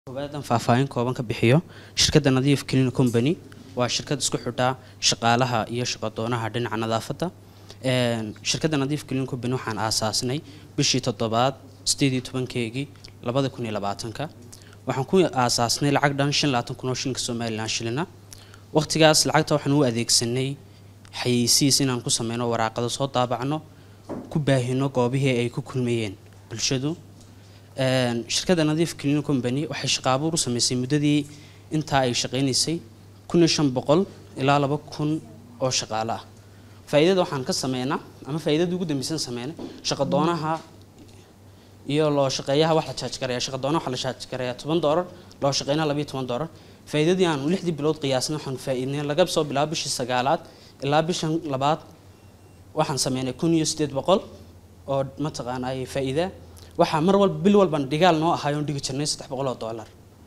koowaadaan faahfaahin kooban ka bixiyo shirkadda nadiif clean company waa shirkad isku xidhaa shaqaalaha iyo shaqadoonaha dhinaca nadaafadda shirkadda nadiif clean company waxaan aasaasnay bishii toddobaad sideed iyo tobankeegii labada kun iyo labaatanka waxaan ku aasaasnay lacag dhan shan labaatan kun oo shilinka somalilan shilina waqtigaas lacagta waxaan u adeegsanay xayeysiis inaan ku sameyno waraaqado soo daabacno ku baahino goobihii ay ku kulmayeen bulshadu shirkadda nadiif clean company waxay shaqaabuur u sameysay muddadii intaa ay shaqaynaysay kun iyo shan boqol ilaa laba kun oo shaqaale ah faa'iidada waxaan ka sameynaa ama faa'iidadii ugu dambeysan sameynay shaqadoonaha iyo loo shaqeeyaha wax la jaaj garaya shaqadoonaha waxa la jaaj garaya toban doolar loo shaqeynaha labayo toban doolar faa'iidadii aan lixdii bilood qiyaasnay waxaan faa'iidnay laga soo bilaabo bishii sagaalaad ilaa bishan labaad waxaan sameynay kun iyo sideed boqol oo mataqaanaa faa'iida waxaa mar walba bil walban dhigaal noo ahaay oon dhigi jirnay saddex boqol oo dollar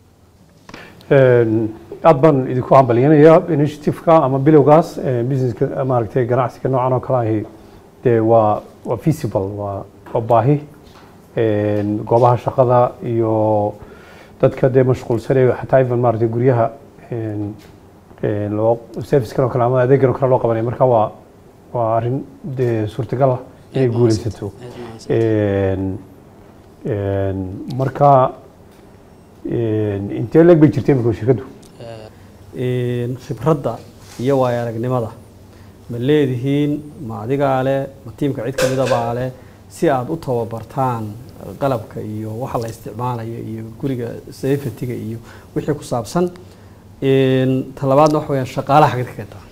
aad baan idinku hambalyanayaa initiativeka ama bilowgaas businesska maaragtay ganacsiga noocan oo kale ahi dee waa waa feasible waa waa baahi goobaha shaqada iyo dadka dee mashquulsanay xataa even maaragtay guryaha loo servicekan oo kale ama adeegan oo kale loo qabanaya marka waa waa arrin dee suurtagal ah inay guuleysato marka intee leeg bay jirtay imika shirkaddu khibradda iyo waayo aragnimada ma leedihiin ma adigaa leh ma tiimka cid ka midabaa leh si aada u tababartaan qalabka iyo waxa la isticmaalayo iyo guriga safetyga iyo wixii ku saabsan talabaadna waxa weyaan shaqaalaha xagad ka keentaa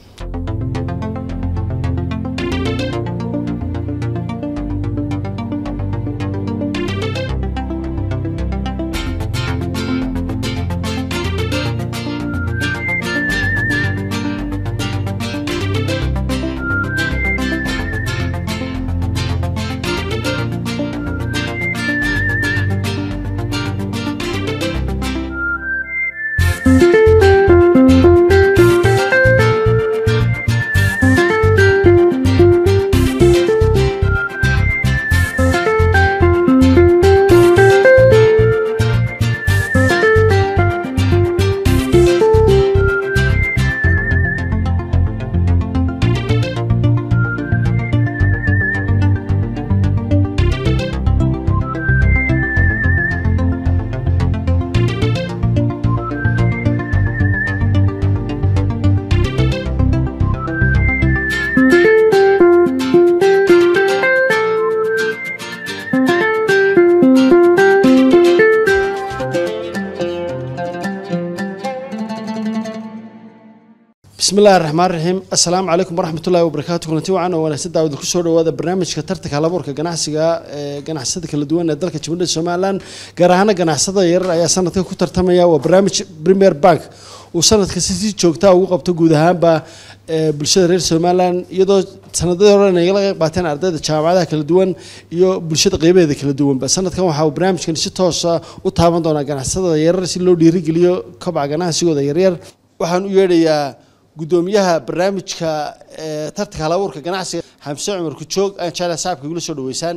bismi illahi raxmaan raxiim assalaamu calaykum waraxmat ullahi wabarakaatu kulanti wacan oo wanaagsan daawada kusoo dhawaada barnaamijka tartanka halabuurka ganacsiga ee ganacsada kala duwan ee dalka jamhuuriyadda somalilan gaar ahaana ganacsada yarar ayaa sanadka ku tartamaya waa barnaamij premier bank uu sanadka si si joogtaa ugu qabto guud ahaanba bulshada reer somalilan iyadoo sanadadii hore nagala qayb qaateen ardayda jaamacadaha kala duwan iyo bulshada qeybaheeda kala duwanba sanadkan waxa uu barnaamijkan si toosa u taaban doonaa ganacsada yarar si loo dhiirigeliyo kobaca ganacsigooda yaryar waxaan u yeedhayaa gudoomiyaha barnaamijka tartanka halabuurka ganacsiga xamse cumar kujoog aan jeclaa sacabka igula soo dhaweysaan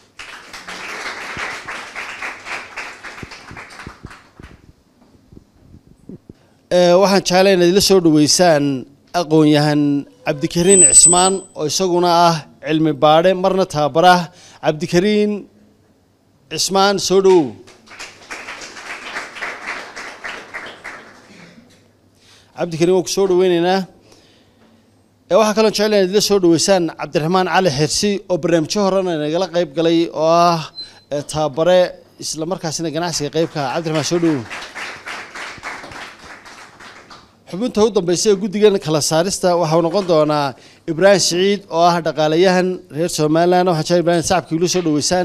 waxaan jeclaa inaad ila soo dhaweysaan aqoon-yahan cabdikariin cismaan oo isaguna ah cilmi baadhe marna tababarah cabdikariin cismaan soo dhowow cabdikariin waan ku soo dhaweyneynaa waxaa kaloo jecel inaad ila soo dhaweysaan cabdiraxmaan cali xirsi oo barnaamijyo horena nagala qayb galay oo ah tababare isla markaasina ganacsiga qeybka ah cabdiraxmaan soo dhawow xubinta u dambeysa ee guddigan kala saarista waxau noqon doonaa ibraahim siciid oo ah dhaqaalayahan reer somalilan waxaan jecel ibrahim sacabka igula soo dhaweysaan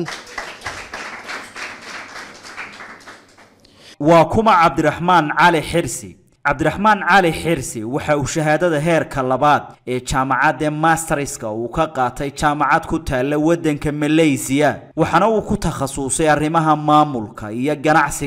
waa kuma cabdiraxmaan cali xirsi cabdiraxmaan cali xirsi waxa uu shahaadada heerka labaad ee jaamacadda masterska uu ka qaatay jaamacad ku taalla waddanka malaysiya waxaana uu ku takhasusay arrimaha maamulka iyo ganacsiga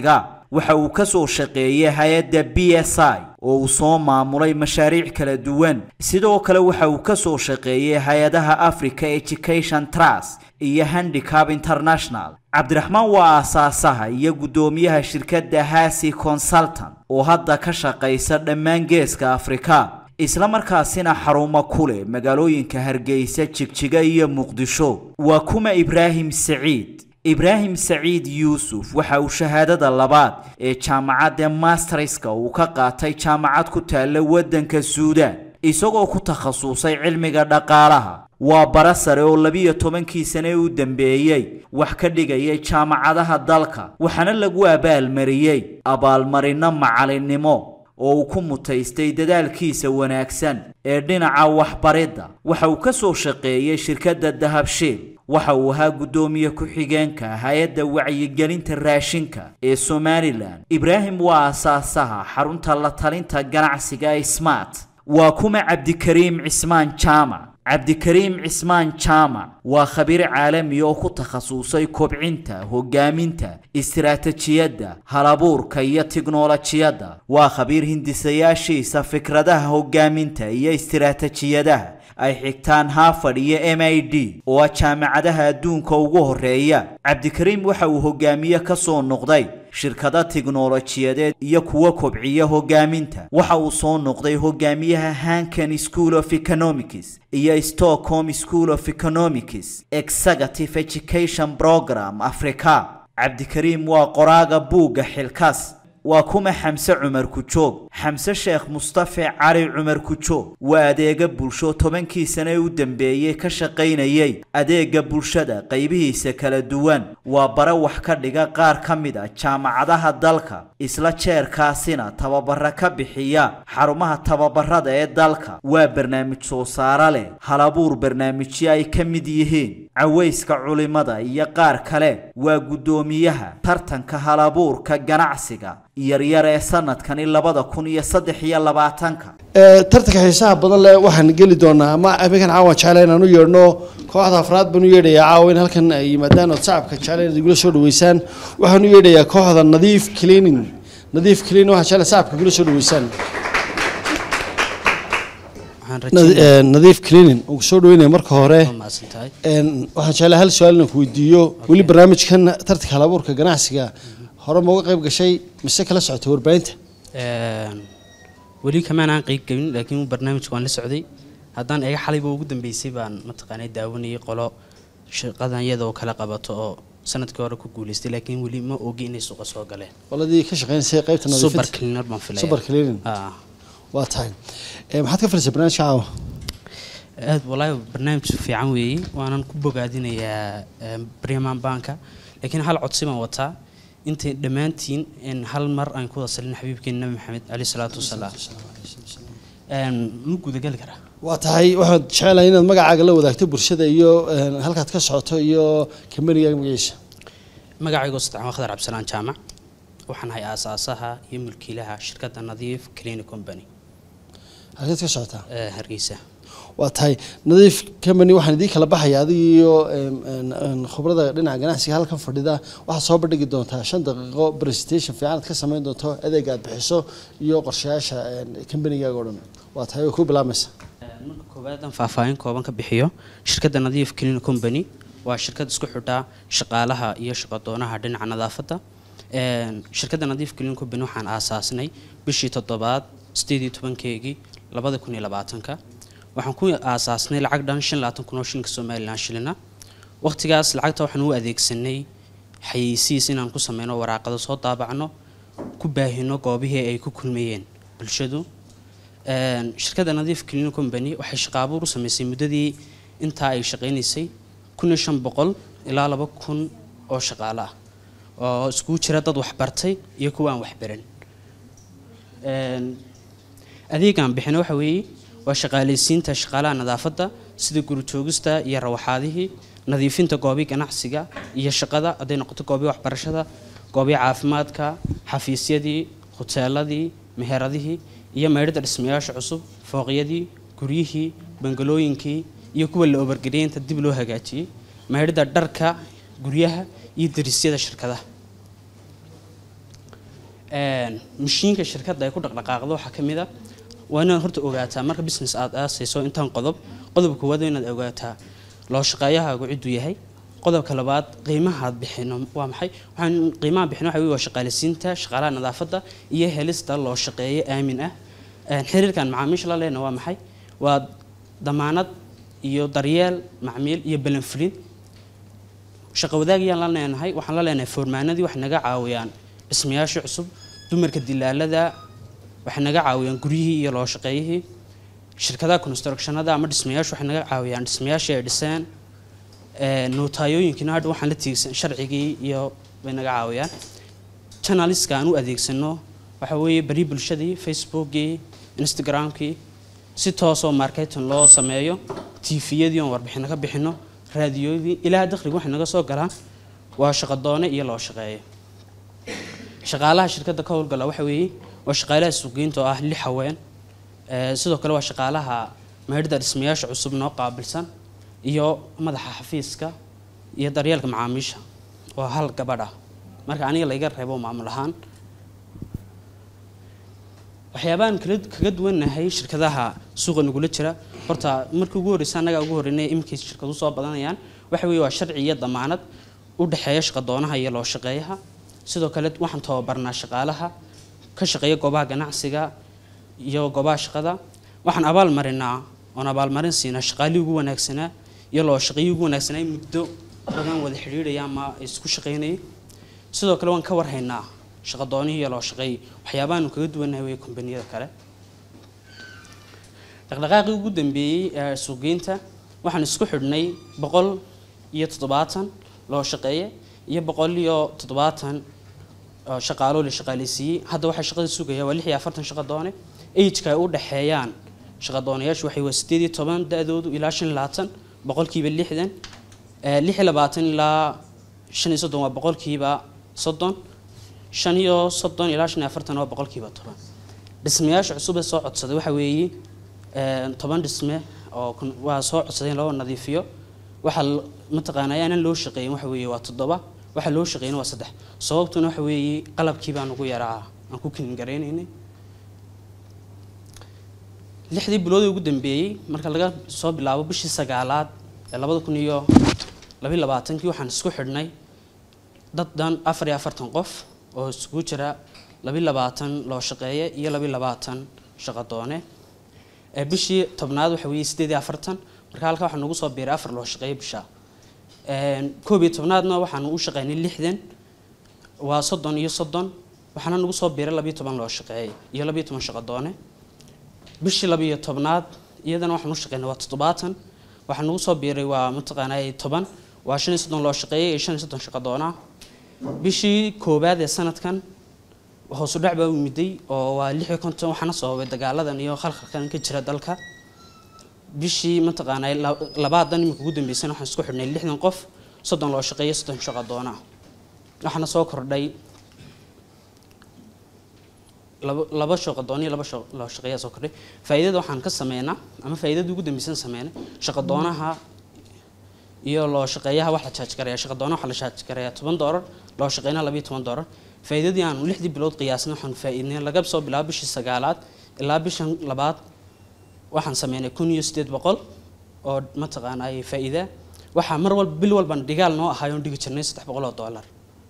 waxa uu ka soo shaqeeyey hay-adda b s i oo uu soo maamulay mashaariic kala duwan sidoo kale waxa uu ka soo shaqeeyey hay-adaha africa education trust iyo handicap international cabdiraxmaan waa aasaasaha iyo guddoomiyaha shirkadda hasi consultant oo hadda ka shaqaysa dhammaan geeska afrika isla markaasina xarumo ku leh magaalooyinka hargeysa jigjiga iyo muqdisho waa kuma ibraahim saciid ibraahim saciid yuusuf waxa uu shahaadada labaad ee jaamacadda masterska uu ka qaatay jaamacad ku taalla waddanka suudaan isagoo ku takhasusay cilmiga dhaqaalaha waa bara sare oo labiyo tobankii sane u dambeeyey wax ka dhigayay jaamacadaha dalka waxaana lagu abaalmariyey abaalmarino macalinimo oo uu ku mutaystay dadaalkiisa wanaagsan ee dhinaca waxbaridda waxa uu ka soo shaqeeyey shirkadda dahabshiil waxa uu ahaa guddoomiye ku-xigeenka hay-adda wacyigelinta raashinka ee somalilan ibraahim waa asaasaha xarunta la talinta ganacsiga ee smart waa kuma cabdikariim cismaan jaamac cabdikariim cismaan jaamac waa khabiir caalami oo ku takhasusay kobcinta hogaaminta istiraatijiyadda halabuurka iyo tiknolojiyadda waa khabiir hindisayaashiisa fikradaha hogaaminta iyo istiraatijiyadaha ay xigtaan harvard iyo m i d oo ah jaamacadaha adduunka ugu horeeya cabdikariim waxa uu hogaamiye ka soo noqday shirkado tiknolojiyadeed iyo kuwa kobciya hogaaminta waxa uu soo noqday hogaamiyaha hankan school of economics iyo stockholm school of economics executive education program africa cabdikariim waa qoraaga buugga xilkaas waa kuma xamse cumar kujoog xamse sheekh mustafe cali cumar kujoog waa adeega bulsho tobankii sane u dambeeyey ka shaqaynayay adeega bulshada qaybihiisa kala duwan waa bare wax ka dhiga qaar ka mid a jaamacadaha dalka isla jeerkaasina tababara ka bixiya xarumaha tababarada ee dalka waa barnaamij soo saaro leh halabuur barnaamijyo ay ka mid yihiin cawayska culimada iyo qaar kale waa guddoomiyaha tartanka halabuurka ganacsiga yaryar ee sanadkani labada kun iyo saddex iyo labaatanka tartanka xiisaha badan leh waxaan geli doonaa ama habeenkan caawan jecla inaan u yeedhno kooxda afraad baan u yeedhayaa caawa in halkan ay yimaadaan ood shacabka jecla inaad igula soo dhaweysaan waxaan u yeedhayaa kooxda nadiif cleaning nadiif cleaning waxaan jecla shacabka igula soo dhaweysaan nadiif cleaning ugu soo dhaweynaya marka hore waxaan jeclaa hal su-aal inaan ku weydiiyo weli barnaamijkan tartanka halabuurka ganacsiga hore ma uga qayb gashay mise kala socotay warbaahinta weli kamaanaan qeyb gelin laakiin barnaamijka waan la socday haddaan eega xalayba ugu dambeysay baan mataqaanay daawanayay qolo shaqadan iyadoo kala qabato oo sanadkii hore ku guuleystay laakiin weli ma ogi inay suuqa soo galeen qoladii ka shaqeynaysay qaybta super cleaner baan filaya super cleaning waa tahay maxaad ka filaysaa barnaamijka caawa aad walaahi barnaamij fiican weeye waanan ku bogaadinayaa briman banka laakiin hal codsi baan wataa intay dhammaantiin in hal mar aan ku wada salin xabiibkeena nabi maxamed caleyh salaatu wasalaam ma gudagali karaa waa tahay waxaad jecelahay inaad magacaaga la wadaagto bulshada iyo halkaad ka socoto iyo kambanigaaga magaciisa magacaygo saddex waa khadar cabdisalaan jaamac waxaan ahay aasaasaha iyo mulkiilaha shirkadda nadiif clean company halkeed ka socotaa hargeysa waa tahay nadiif company waxaan idiin kala baxaya adiga iyo khubrada dhinaca ganacsiga halkan fadhida waxaad soo bandhigi doontaa shan daqiiqo presentation fiican aad ka samayn doonto adeega aad bixiso iyo qorshayaasha combanigaaga o dhan waa tahay way ku bilaamaysa marka koowaadaan faahfaahin kooban ka bixiyo shirkadda nadiif clean company waa shirkad isku xidhaa shaqaalaha iyo shaqadoonaha dhinaca nadaafadda shirkadda nadiif clean company waxaan aasaasnay bishii toddobaad sideed iyo tobankeegii labada kun iyo labaatanka waxaan ku aasaasnay lacag dhan shan labaatan kun oo shilinka somalilan shilina waqtigaas lacagta waxaan u adeegsanay xayeysiis inaan ku sameyno waraaqado soo daabacno ku baahino goobihii ay ku kulmayeen bulshadu shirkadda nadiif clean company waxay shaqaabuur u sameysay muddadii intaa ay shaqaynaysay kun iyo shan boqol ilaa laba kun oo shaqaale ah oo iskugu jira dad waxbartay iyo kuwa aan waxbaran adeegaan bixina waxa weeye waa shaqaalaysiinta shaqaalaha nadaafadda sida guritoogista iyo rawaxaadihii nadiifinta goobii ganacsiga iyo shaqada hadday noqoto goobii waxbarashada goobii caafimaadka xafiisyadii huteeladii meheradihii iyo meydhada dhismayaasha cusub fooqyadii guryihii bangalooyinkii iyo kuwa la obargeliyay inta dib loo hagaajiyey meydhada dharka guryaha iyo darisyada shirkadaha een, mashiinka shirkadda ay ku dhaqdhaqaaqdo waxaa ka mid a waa inaad horta ogaataa marka business aad aasayso intaan qodob qodobka koowaad waa inaad ogaataa loo shaqeeyahaagu cidduu yahay qodobka labaad qiimaha aad bixino waa maxay waxaan qiimaha bixino waxa weye waa shaqaaleysiinta shaqaalaha nadaafadda iyo helista loo shaqeeyo aamin ah Een, xiriirkan macaamiisha la lehna waa maxay waa damaanad iyo daryeel macmiil iyo balanfulin shaqo wadaagayaan la leenahay waxaan la leenahay foormaanadii waxay naga caawiyaan dhismayaasha cusub dumarka dilaalada waxay naga caawiyaan guryihii iyo loo shaqeeyihii shirkadaha constructionada ama dhismayaashu waxay naga caawiyaan dhismayaashii ay dhiseen Ee, nootayooyinkiina hadha waxaan la tiigsan sharcigii iyo bay naga caawiyaan channeliska aan u adeegsano waxa weeye bari bulshadii facebookii instagramkii si toosoo marketing loo sameeyo tviyadii oon warbixino ka bixino raadiyooyadii ilaa dakhliga waxay naga soo galaan waa shaqadoone iyo loo shaqeeyo shaqaalaha shirkadda ka howlgala waxa weeye waa shaqaalaha suuqgeynta oo ah lix haween Ee, sidoo kale waa shaqaalaha meedhida dhismayaasha cusub noo qaabilsan iyo madaxa xafiiska iyo daryeelka macaamiisha oo hal gabadh ah marka aniga layga reebo maamul ahaan waxyaabahan kala kaga duwannahay shirkadaha suuqa nagula jira horta markii ugu horreysa annagaa ugu horreynay imikay shirkadu soo badanayaan waxa weeye waa sharci iyo damaanad u dhexeeya shaqadoonaha iyo loo shaqeeyaha sidoo kale waxaan tababarnaa shaqaalaha ka shaqeeya goobaha ganacsiga iyo goobaha shaqada waxaan abaal marinaa oon abaalmarin siinaa shaqaalihii ugu wanaagsanaa iyo loo shaqeeyii ugu wanaagsanaa muddo badan wada xidhiidhaya ama isku shaqeynayay sidoo kale waan ka warhaynaa shaqadoonihii iyo loo shaqeeyay waxyaabahaanu kaga duwannahay wey kombaniyada kale dhaqdhaqaaqii ugu dambeeyey ee suuqgeynta waxaan isku xidhnay boqol iyo toddobaatan loo shaqeeye iyo boqol iyo toddobaatan oo shaqaalo la shaqaaleysiiyey hadda waxaa shaqada sugaya waa lix iyo afartan shaqadoone ageka ay u dhexeeyaan shaqadoonayaashu waxay waa sideed iyo toban da-doodu ilaa shan iyo labaatan boqolkiiba lixdan Eh, lix iyo labaatan ilaa shan iyo soddon waa boqolkiiba soddon shan iyo soddon ilaa shan iyo afartan waa boqolkiiba toban dhismayaasha cusub ee soo codsaday waxa weeye eh, toban dhisme oo kun- waa soo codsaday in loo nadiifiyo waxaa l- mataqaanaa aanan loo shaqeeyin waxa weeye waa toddoba waxa loo shaqeeyna waa saddex sababtuna waxa weeye qalabkii baan ugu yaraa aan ku kilin garaynaynay lixdii bilood ee ugu dambeeyey marka laga soo bilaabo bishii sagaalaad ee labada kun iyo labiyo labaatankii waxaan isku xidhnay dad dhan afar iyo afartan qof oo isugu jira labiyo labaatan loo shaqeeye iyo labiyo labaatan shaqadoone ee bishii tobnaad waxa weeye sideed iyo afartan marka halka waxaa nagu soo biiray afar loo shaqeeye bisha Een, koob iyo tobnaadna waxaanu u shaqeynay lixdan waa soddon iyo soddon waxaana nagu soo biiray labiyo toban loo shaqeeye iyo labiyo toban shaqadoone bishii labiyo tobnaad iyadana waxaan u shaqeynay waa toddobaatan waxaa nagu soo biiray waa mataqaanaa toban waa shan iyo soddon loo shaqeeyay iyo shan iyo soddon shaqadoona bishii koowaad ee sanadkan hoosu dhac baa u miday oo waa lix iyo konton waxaana sababay dagaaladan iyo khalkhalkan ka jira dalka bishii mataqaanaa la- labaadan iminka ugu dambeysana waxaan isku xidhnay lixdan qof soddon loo shaqeeyo soddon shaqadoona waxaana soo kordhay laba laba shaqadoon iyo laba shaq- loo shaqeeya soo kordhay faa'iidada waxaan ka sameynaa ama faa'iidada ugu dambeysan sameynay shaqadoonaha iyo loo shaqeeyaha wax la charge garaya shaqadoonaha waxa la charge garaya toban doolar loo shaqeynaha labiyo toban doolar faa'iidadii aan lixdii bilood qiyaasnay waxaan faa'iidnay laga soo bilaabo bishii sagaalaad ilaa bishan labaad waxaan sameynay kun iyo sideed boqol oo mataqaana ay faa'iida waxaa mar walba bil walban dhigaal noo ahaay oon dhigi jirnay saddex boqol oo doolar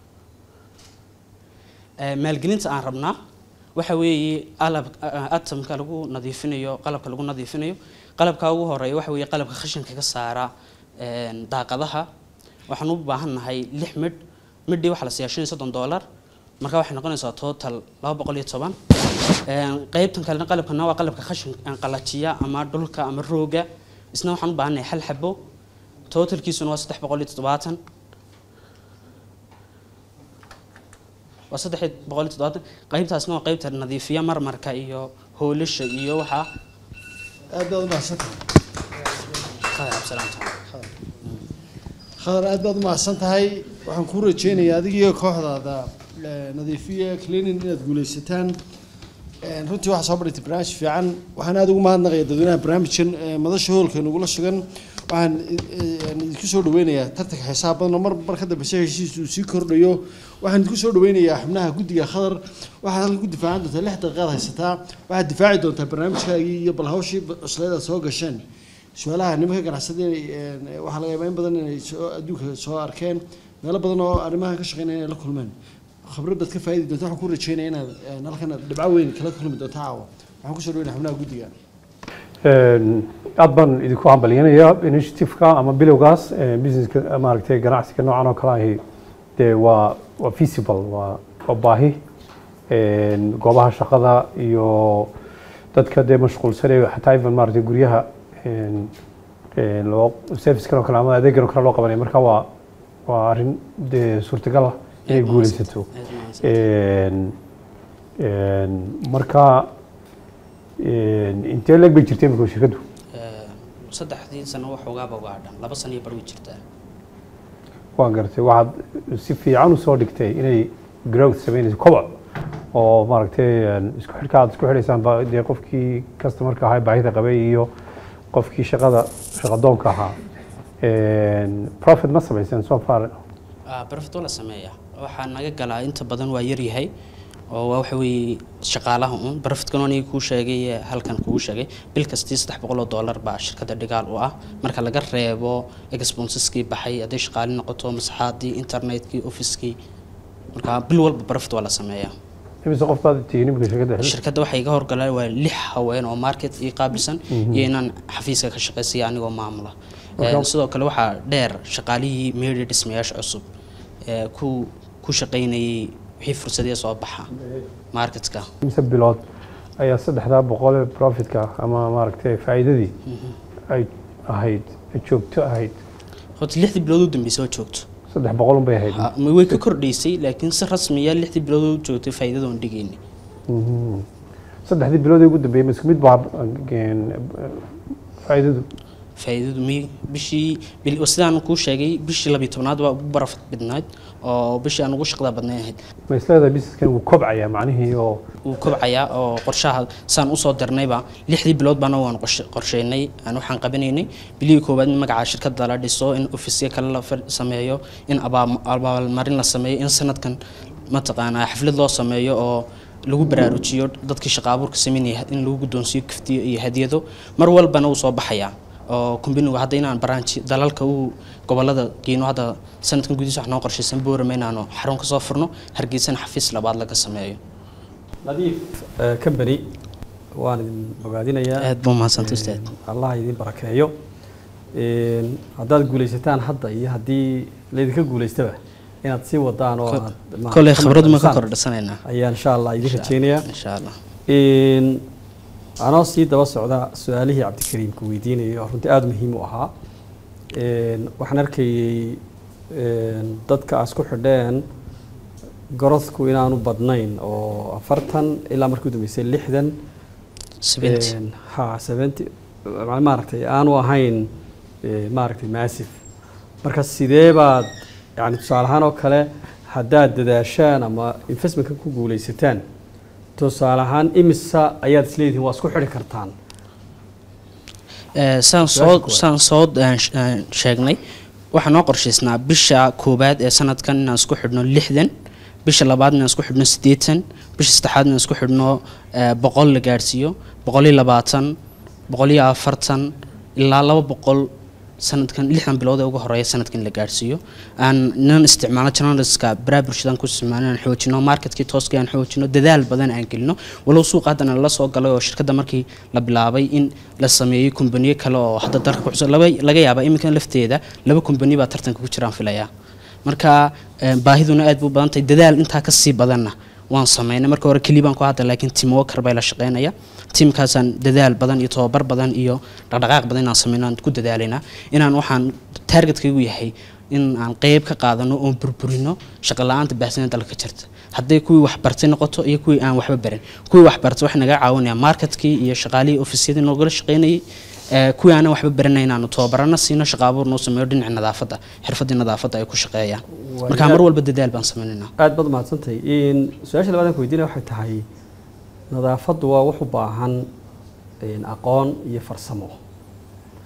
Ee, maalgelinta aan rabnaa waxa weeye alab atamka lagu nadiifinayo qalabka lagu nadiifinayo qalabka ugu horeeya waxa weeye qalabka khashinka ka saara een, daaqadaha waxaan u baahannahay lix midh midhii waxaa la siiyaa shan iyo soddon doolar marka waxay noqonaysaa total laba boqol iyo toban Een, qaybtan kalena qalabkana waa qalabka khashin aan qalajiya ama dhulka ama rooga isna waxaan u baahannahay hal xabo totalkiisuna waa saddex boqol iyo toddobaatan waa saddex iyo boqol iyo toddobaatan qaybtaasna waa qaybta nadiifiya marmarka iyo hoolasha iyo waxaa aad baad umahadsantahay Qaaday cabsalaam tahay. khadar aad baad umahadsan tahay waxaan kuu rajeynayaa adigiyo kooxdaada eh, nadiifiya cleaning inaad guuleysataan Een, runtii waxaa soo badhigtay barnaamij fiican waxaan aad ugu mahadnaqaya dadweynaha barnaamijkan eh, madasha hoolka nagula sugan waxaan idinku soo dhaweynayaa tartanka xisaab badan oo mar mar ka dambe si heshiis uu sii kordhayo waxaan idinku soo dhaweynayaa xubnaha guddiga khadar waxaad halkan ku difaacan doontaa lix daqiiqaad haysataa waxaad difaaci doontaa barnaamijkaagii iyo bal hawshii cusleed aad soo gasheen su-aalaha nimanka ganacsada waxaa laga yaabaa in badan inay soo adduunka soo arkeen meelo badan oo arrimahan ka shaqeynaya inay la kulmeen khibrad baad ka faa'idi doonta waxaan ku rajeynaya inaad halkan dhibco weyn kala kulmi doonta caawa waxaan kusoo dhaweynaya xubnaha guddiga aad baan idinku hambalyanayaa initiativeka ama bilowgaas businesska maaragtay ganacsiga noocan oo kale ahi dee waa waa feasible waa waa baahi goobaha shaqada iyo dadka dee mashquulsan ee xataa even maaragtay guryaha loo servicekan oo kale ama adeegan oo kale loo qabanaya marka waa waa arrin dee suurtagal ah inay guuleysato marka intee leeg bay jirtay imika shirkaddu saddexdii sano waxoogaaba uga hadhan laba sano iyo bar way jirtaa waan garatay waxaad si fiican usoo dhigtay inay growth sameynayso koboc oo maaragtay isku xidhka aad isku xidhaysaan ba dee qofkii customerka ahaa baahida qabay iyo qofkii shaqada shaqadoonka ahaa profit ma samayseen so far barafit waa la sameeyaa waxaa naga galaa inta badan waa yaryahay oo waa waxa weeye shaqaalaha un barafitkan aniga kuu sheegay ee halkan kuu sheegay bil kastii saddex boqol oo dollar baa shirkadda dhigaal u ah marka laga reebo expenseski baxay hadday shaqaali noqoto masaxaadii internetkii officekii marka bil walba barafit waa la sameeyaa imise qof baad tihiin imika shirkadda xil shirkadda waxay iga horgalaan waa lix haween oo market ii qaabilsan iyo inaan xafiiska ka shaqaysaya anigoo maamula sidoo kale waxaa dheer shaqaalihii media dhismayaasha cusub ee ku ku shaqaynayay wixii fursadee soo baxa marketka imise bilood ayaa saddexdaa boqol ee profitka ama maaragtay faa'iidadii ay ahayd joogto ahayd horta lixdii bilood u dambeysay oo joogto saddex boqol un bay ahayd Ha, ma way ka kordhaysay laakiin si rasmiya lixdii bilood u joogtay faa'iidada oon dhigayni saddexdii bilood ee ugu dambeeyey ma isku mid baa faa'iidadu faa'iidadu mi bishii bil- sidaan kuu sheegay bishii labiyo tobnaad waa ugu barafad badnayd oo bishii aan ugu shaqada badnay ahayd ma isleedahay businesskan wuu kobcayaa macnihii oo wuu kobcayaa oo qorshaha saan usoo dirnayba lixdii bilood baana waan qorshe- qorsheynay aan waxaan qabanaynay bilihii koowaad in magaca shirkadda la dhiso in ofisya kale la far- sameeyo in abaal- abaalmarin la sameeyo in sanadkan mataqaanaa xaflad loo sameeyo oo lagu baraarujiyo dadkii shaqa abuurka sameynaya in lagu guddoonsiiyo kaftiyo iyo hadiyado mar walbana wuu soo baxayaa oo kumbinigu hadda inaan baraanji dalalka uu gobolada geyno hadda sanadkan gudihiisa wax noo qorshaysan boorama inaanu xarun ka soo furno hargeysana xafiis labaad laga sameeyo nadiif company waan idin bogaadinayaa aad buu mahadsantay ustaad allah idin barakeeyo Een, haddaad guulaysataan hadda iyo haddii laydinka guulaystaba inaad sii wadaan oo aad ma- koley khibradu ma ka saan kordhasanaynaa ayaan insha allah idin rajeynayaa insha allah Een, anoo sii daba socda su-aalihii cabdikariimka weydiinayay oo runtii aada muhiim u ahaa Een, waxaan arkayay een, dadka aad isku xidheen gorodku inaanu badnayn oo afartan ilaa markii u dambeysay lixdan seventy Een, ha seventy ma- maaragtay aanu ahayn ee, maaragtay massive marka sidee baad yani tusaale ahaan oo kale haddaad dadaashaan ama investmentka ku guulaysataan tusaale ahaan imisa ayaad isleedihiin waa isku xidhi kartaan Eh, saan Su-aasha soo koowaad. saan soo eh, sh- eh, sheegnay waxaa noo qorshaysnaa bisha koowaad ee sanadkan inaan isku xidhno lixdan bisha labaad inaan isku xidhno siddeetan bisha saddexaad inaan isku xidhno eh, boqol la gaadhsiiyo boqol iyo labaatan boqol iyo afartan ilaa laba boqol sanadkan lixdan bilood ee ugu horeeya sanadkan la gaadhsiiyo aan inaan isticmaalno journalistka baraha bulshadan ku isticmaalno aan xoojino marketkii tooska aan xoojino dadaal badan aan gelino walow suuqa haddana la soo galay oo shirkadda markii la bilaabay in la sameeyey kumbaniyo kale oo hadda dalka ku cusub laba- laga yaaba iminkan lafteeda laba kumbani baa tartanka ku jiraan filayaa marka eh, baahiduna aad buu badan tahay dadaal intaa ka sii badanna waan sameynay marka hore keli baan ku hadda laakiin team worker bay la shaqeynaya tiimkaasaan dadaal badan iyo tababar badan iyo dhaqdhaqaaq badan inaan sameyno aan ku dadaalaynaa inaan waxaan targetkaygu yahay in aan qeyb ka qaadano oon burburino shaqo la-aanta baahsana dalka jirta hadday kuwii waxbartay noqoto iyo kuwii aan waxba barin kuwii waxbartay waxay naga caawinayaan marketkii iyo shaqaalihii ofisyadii noogala shaqeynayay ee, kuwii aanan waxba baranay inaanu tababarana siino shaqo abuur noo sameeyo dhinaca nadaafadda xirfadii nadaafadda ay ku shaqeeyaan marka mar walba dadaal baan sameynaynaa aad baad mahadsantahay Een, su-aasha labaad aan ku weydiinaya waxay tahay nadaafaddu waa wax u baahan een, aqoon iyo farsamo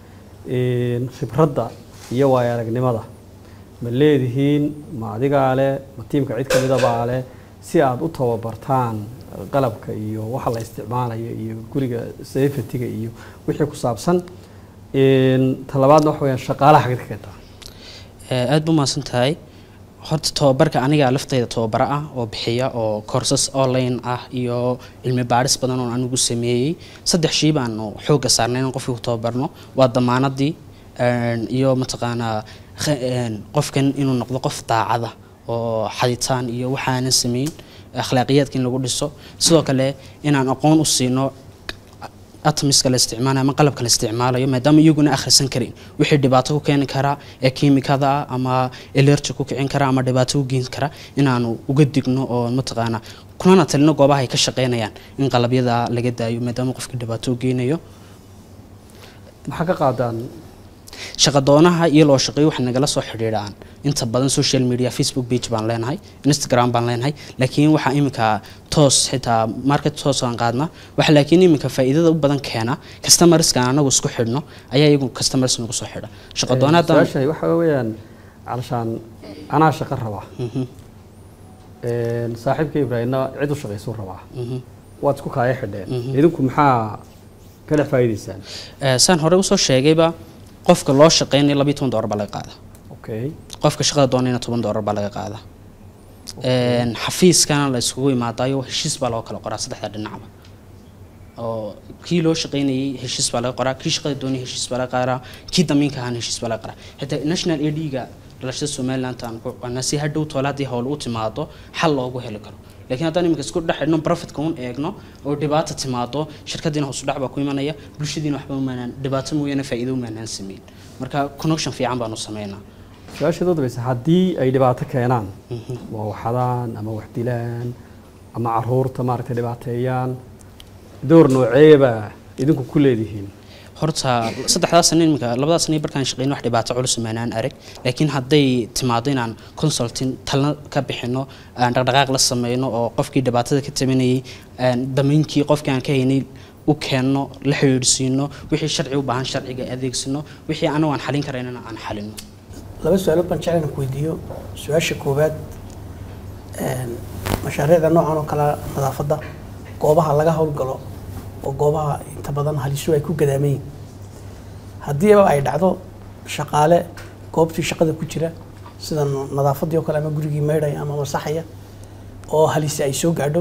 een, khibradda iyo waayo aragnimada ma leedihiin ma adigaa leh ma tiimka cid ka midabaa leh si aad u tababartaan qalabka iyo waxa la isticmaalayo iyo guriga safetyga iyo wixii ku saabsan Een, talabaadna waxa weyaan shaqaalaha xagid ka keentaa Ee, aad buu mahadsan tahay horta tababarka aniga laftayda tababaro ah oo bixiya oo courses online ah iyo cilmi baadhis badan oo anigu sameeyey saddex shii baanu xoogga saarnay inaan qofkii ku tababarno waa damaanadii een, iyo mataqaanaa khe- een, qofkan inuu noqdo qof daacada oo xaditaan iyo waxaanan sameyn akhlaaqiyaadka in lagu dhiso sidoo kale inaan aqoon u siino atomiska la isticmaalayo ama qalabka la isticmaalayo maadaama iyaguna akhrisan karin wixii dhibaato ku keeni karaa ee kiimikada ah ama elerji ku kicin kara ama dhibaato u geyn kara inaanu uga digno oo mataqaana kunana talino goobaha ay ka shaqeynayaan in qalabyada laga daayo maadaama qofkii dhibaato u geynayo maxaa ka qaadaan shaqadoonaha iyo loo shaqeeyo waxay nagala soo xidhiidhaan inta badan social media facebook page baan leenahay instagram baan leenahay laakiin waxaa iminka toos xitaa market toos aan qaadna waxa laakiin iminka faa'iidada u badan keena customerska anagu isku xidhno ayaa iyagu customers nagu soo xidha shaqadoona haddaan su-aashay waxa weeyaan calashaan anaa shaqo rabaa Een, saaxiibka ibraahimna cid u shaqaysuu rabaa waad isku kaaya xidheen idinku maxaa ka dhex faa'iidaysaan Eh, saan hore usoo sheegayba qofka loo shaqeynaya labiyo toban doolar baa laga qaada okay qofka shaqada doonayna toban doolar baa laga qaada Een, xafiiskana la iskugu imaadayo heshiis baa loo kala qoraa saddexda dhinacba oo kii loo shaqeynayay heshiis baa laga qoraa kii shaqada doonayay heshiis baa laga qoraa kii damiinka ahaana heshiis baa laga qoraa xitaa national ad-ga dhalashada somaliland aan ku qana si hadhow toole haddii howl u timaado xal loogu heli karo laakiin haddaan iminka isku dhex xidhno profitka un eegno oo dhibaata timaado shirkadiina hoos u dhac baa ku imanaya bulshadiina waxba umaanaan dhibaato mooyaane faa'iido umaanaan sameyn marka connection fiican baanu sameynaa su-aasha dad baysa haddii ay dhibaato keenaan waa waxadaan ama wax dilaan ama caruurta maaragtay dhibaateeyaan door nooceeba idinku ku leedihiin horta saddexdaas sano iminka labadaas sano barkaan shaqeyno wax dhibaato culus maanaan arag laakiin hadday timaado inaan consulting talna ka bixino aan dhaqdhaqaaq la sameyno oo qofkii dhibaatada ka tabanayay aan dameynkii qofkii aan ka haynay u keenno la xidhiidhsiino wixii sharci u baahan sharciga adeegsino wixii anagu aan xalin karaynana aan xalino laba su-aalood baan jeclan ku weydiiyo su-aasha koowaad een, mashaariicda noocan oo kale nadaafadda goobaha laga howlgalo oo goobaha inta badan halisu ay ku gadaaman yihiin haddiiba ay dhacdo shaqaale goobtii shaqada ku jira sida nadaafaddii oo kale ama gurigii maydhaya ama masaxaya oo halisi ay soo gaadho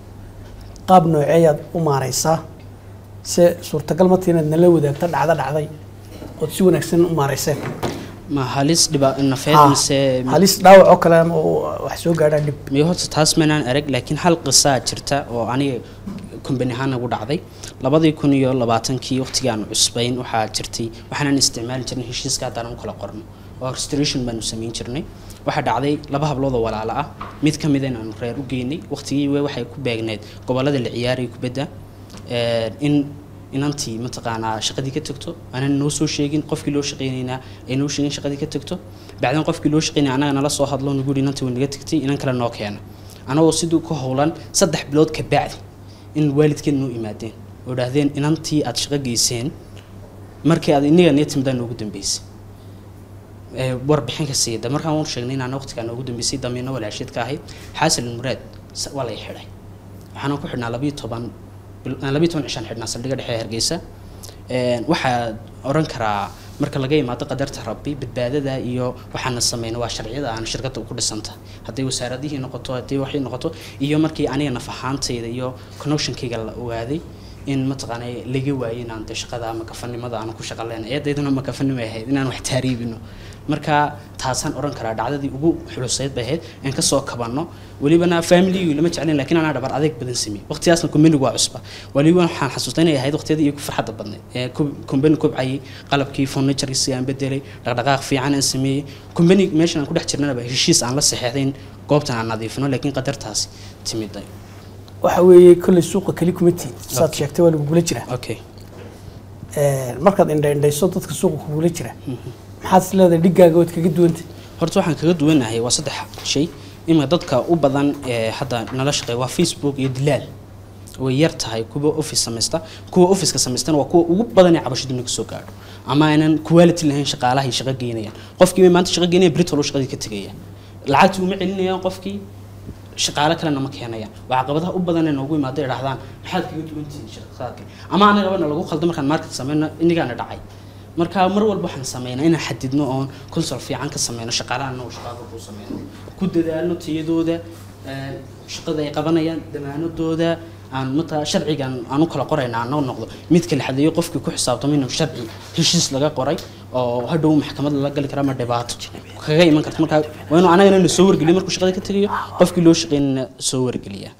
qaab nooceeyaad u maareysaa se suurtagal ma tihi inaad nala wadaagto dhacdo dhacday ood si wanaagsan u maareyseen ma halis dhiba nafeed Ha, mise halis dhaawac oo kale ama oo wax soo gaadhaan dhib miyo horta taas maynaan arag laakiin hal qisaa jirta oo aniga kumbani ahaan nagu dhacday labadii kun iyo labaatankii waqtigii aan cusbayn waxaa jirtay waxaanan isticmaali jirnay heshiiska haddaan u kala qorno oo restoration baanu samayn jirnay waxaa dhacday laba hablood oo walaalo ah mid ka mid inaanu reer u geynay waqtigii we waxay ku beegneed gobolada la ciyaaraya kubadda Ee, in inantii mataqaanaa shaqadii ka tagto aanan noo soo sheegin qofkii loo shaqeynaynaa ay noo sheegin shaqadii ka tagto bacdan qofkii loo shaqeynaya anaga nala soo hadlo nagu yidhi inantii way naga tagtay inan kale noo keena anagoo siduu ka howlan saddex bilood ka bacdi in waalidkeed noo imaadeen oo idhaahdeen inantii aad shaqo geyseen markii aad iniga niya timidaan noogu dambeysay ee, warbixin ka siida markaan waan sheegnay inaan waqtigaa noogu dambeysay damiino walaasheed ka ahayd xaasil muraad s- waa lay xidhay waxaana ku xidhnaa labiyo toban bil- aan labiyo toban cishaan xidhnaa saldhigga dhexe ee hargeysa Een, waxaa oran karaa marka laga imaado qadarta rabbi badbaadada iyo waxaana sameyna waa sharciyada aan shirkadda ku dhisanta hadday wasaaradihii noqoto haddii waxay noqoto iyo markii aniga naf ahaantayda iyo connectionkayga la ogaaday in mataqaana laga waayay inaan de shaqada ama kafanimada aan ku shaqo leenahay eedayduna ma kafanimo ahayd inaan wax taariibino marka taasaan oran karaa dhacdadii ugu xuluseyd bay ahayd aan kasoo kabanno welibana familigu lama jeclin laakiin anaa dhabar adeeg badan sameeyey waqtigaasna kumbanigu waa cusba weliba waxaan xasuustaa inay ahayd waqtiyadii igu farxadda badnayd ee kumbani kobcayay qalabkii furnituresi aan bedelay dhaqdhaqaaq fiican aan sameeyey kumbani meeshan aan ku dhex jirnaba heshiis aan la saxeexday in goobtan aan nadiifino laakiin qadartaasi timiday waxa weeye kolley suuqa keli kuma tiid saad sheegtay waa lagugula jira okay markaad indhaindhayso dadka suuqa kugula jira maxaad is leedahay dhiggaaga waad kaga duwantay horta waxaan kaga duwanahay waa saddex shay ima dadka u badan ee hadda nala shaqeeya waa facebook iyo dilaal way yar tahay kuwa office samaysta kuwa officeka samaystana waa kuwa ugu badan ee cabasho dibna kasoo gaadho ama aynan quality lahayn shaqaalaha ay shaqo geynayaan qofkii bay maanta shaqo geynaya britol shaqadii ka tegaya lacagtii uma celinayaan qofkii shaqaale kalena ma keenayaan waa caqabadaha u badan ee noogu imaada idhahdaan maxaad kaga duwan tihiin shaqaadka ama anagabana lagu khaldo markaan market sameyno inigaana dhacay marka mar walba waxaan sameynaa inaan xadidno oon consol fiican ka sameyno shaqaalaha anagoo shaqaada ku sameyno ku dadaalno tayadooda een, shaqada ay qabanayaan damaanadooda aan mata sharcigan aan u kala qorayna aan noo noqdo mid kala xadeeyo qofkii ku xisaabtamo inuu sharci heshiis laga qoray oo hadhow maxkamad lala gali kara ama dhibaato kaga iman karta marka waa inuu anagana na soo wargeliyo markuu shaqada ka tegayo qofkii loo shaqeynana soo wargeliya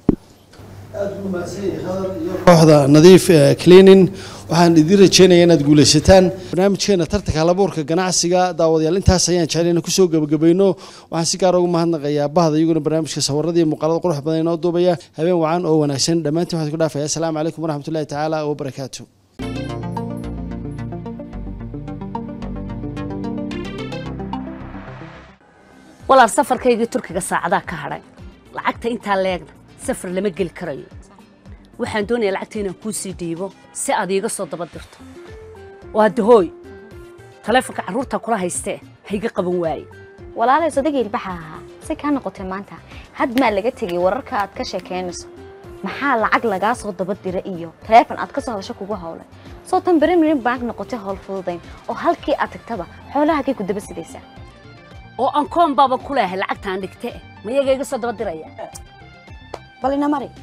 kooxda nadiif eh, cleaning waxaan idin rajeynayaa inaad guuleysataan barnaamijkeena tartanka halabuurka ganacsiga daawadayaal intaas ayaan jeclayna kusoo gabagabayno waxaan si gaar ugu mahadnaqayaa bahda iyaguna barnaamijka sawarada iyo muuqaalada qurux badan inoo duubaya habeen wacan oo wanaagsan dhammaantiin waxaan ku dhaafaya asalaamu calaykum waraxmatullahi tacaala wabarakaatu walaal safarkaygii turkiga saacadaa ka hadhay lacagta intaa leegna safar lama geli karayo waxaan doonayaa lacagta inaan kuu sii dhiibo si aad iiga soo daba dirto waa dahooy taleefonka carruurta kula haystee hayga qaban waaye walaalay sodagii ilbaxa ahaa si kaa noqotay maanta had maa laga tegay wararka aad ka sheekaynayso maxaa lacag lagaa soo daba dira iyo taleefon aad ka soo hadasho kugu howlay soo tan berimirin bank noqotay howl fududayn oo halkii aad tagtaba xoolahagay ku daba sidaysaa oo aan koon baaba ku leehay lacagtaan dhigtee mayaga iga soo daba diraya bal ina mari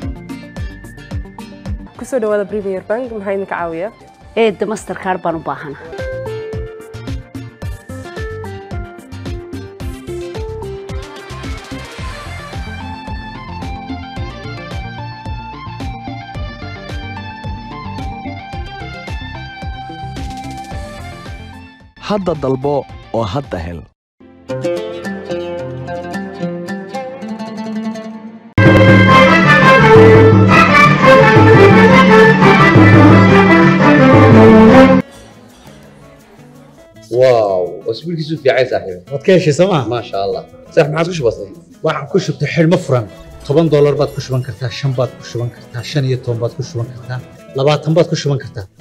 kusoo dhawaada premier bank maxaa idinka caawiya eedda masterkaar baan u baahana hadda dalbo oo hadda hel واو اسبوع كيسو في عايز صاحبي waad ka heshay sooma ما شاء الله صح ما عادش بسيط waxaan ku shubtay xidhmo furan toban doolar baad ku shuban kartaa shan baad ku shuban kartaa shan iyo toban baad ku shuban kartaa labaatan baad ku shuban kartaa